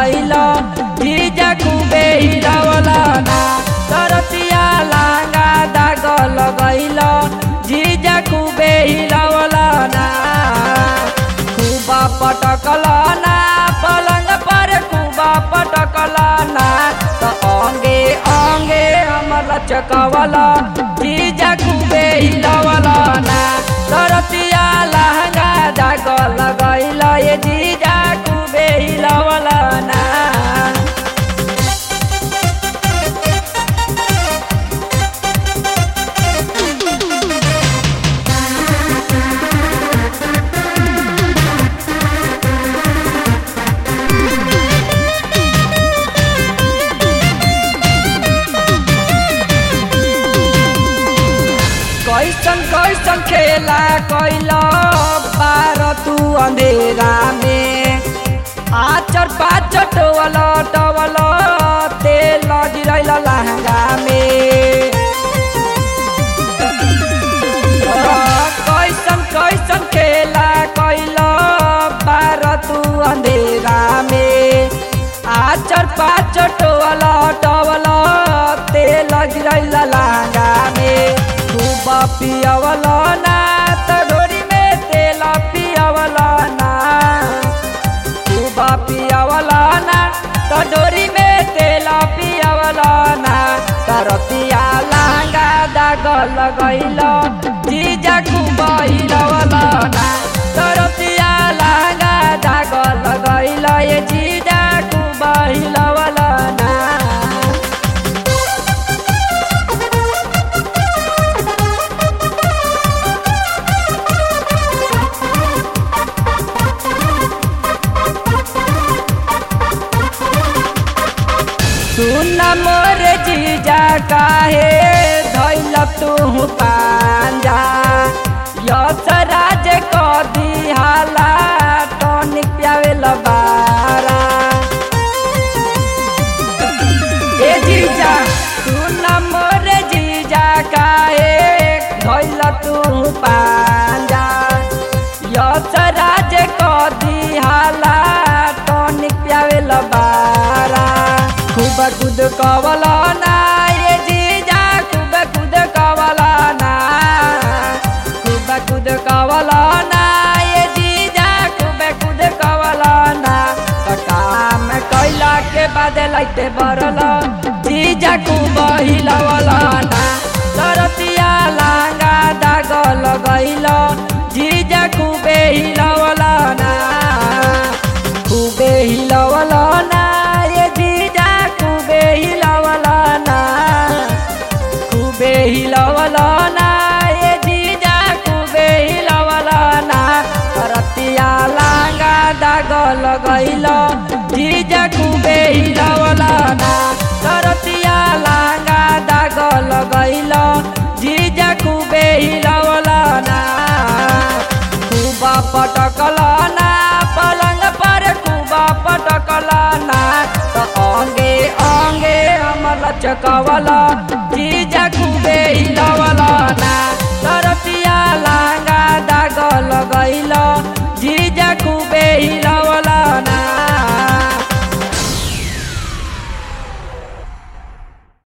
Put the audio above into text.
लगैल जीजा खूबे हिलवल ना तरतिया लांगा दाग लगैल जीजा खूबे हिलवल ना खूबा पटकल ना पलंग पर खूबा पटकल ना त अंगे अंगे हमर चकवल जीजा खूबे हिलवल ना तरतिया लहंगा दाग लगैल ये जीजा खूबे हिलवल ना कैसन कैसन खेला कैल पार तू अंधेरा में आचर पाचर टोवल टवल तेल गिरैल लहंगा में कैसन कैसन खेला कैल पार तू अंधेरा में आचर पाचर टोवल टवल तेल गिरैल लहंगा में खूब पियवल ना त डोरी में तेल पियवल ना खूब पियवल ना त डोरी में तेल पियवल ना तरतिया लांगा दाग लगैल जीजा खूब हिलवल ना तरतिया लांगा दाग लगैल ये जीजा खूब हिलवल ना सुन मोर जीजा काहे धैल तू पांजा यस राज क दिहाला टनिक प्यावेल बारा ए जीजा सुन मोर जीजा काहे धैल तू पांजा यस राज क दिहाला टनिक प्यावेल बारा खूब कुद कवल ना ये जीजा खूब कुद कवल ना खूब कुद कवल ना ये जीजा खूब कुद कवल ना त काम कैला के बाद लाइटे बरल जीजा खूब हिलवल ना सरतिया लांगा दाग लगैल जीजा खूबे हिलवल ना खूबे हिलवल ना ये जीजा खूबे हिलवल ना खूबे हिलवल ना ये जीजा खूबे हिलवल ना रतिया लांगा दाग लगैल जीजा खूबे हिलवल ना तरतिया लांगा दाग लगैल जीजा खूबे हिलवल ना खूब पटकल ना पलंग पर खूब पटकल ना त अंगे अंगे हमर चकवल जीजा खूबे हिलवल